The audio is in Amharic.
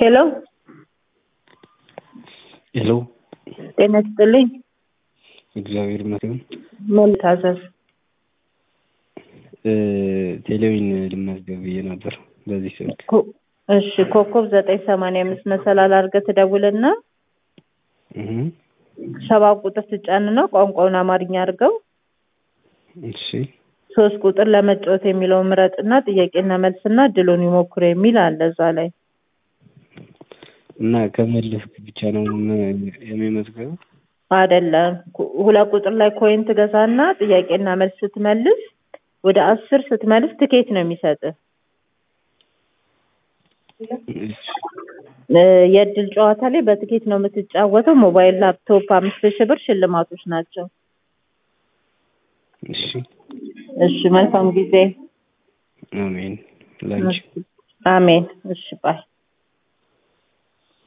ሄሎ ሄሎ ጤና ይስጥልኝ። እግዚአብሔር ይመስገን። ምን ልታዘዝ? ቴሌዊን ልመዝገብ ብዬ ነበር በዚህ ስልክ። ኮ- እሺ ኮከብ ዘጠኝ ሰማንያ አምስት መሰላል አድርገህ ትደውልና እህ ሰባት ቁጥር ትጫንና ቋንቋውን አማርኛ አድርገው እሺ ሶስት ቁጥር ለመጫወት የሚለውን ምረጥና ጥያቄና መልስና እድሉን ይሞክሩ የሚል አለ እዛ ላይ እና ከመለስክ ብቻ ነው ም- የሚመዝገበው? አይደለም ኩ- ሁለት ቁጥር ላይ ኮይን ትገዛና ጥያቄና መልስ ስትመልስ ወደ አስር ስትመልስ ትኬት ነው የሚሰጥህ እሺ እ የእድል ጨዋታ ላይ በትኬት ነው የምትጫወተው ሞባይል ላፕቶፕ አምስት ሺህ ብር ሽልማቶች ናቸው እሺ እሺ መልካም ጊዜ አሜን ላንቺ አሜን እሺ ባይ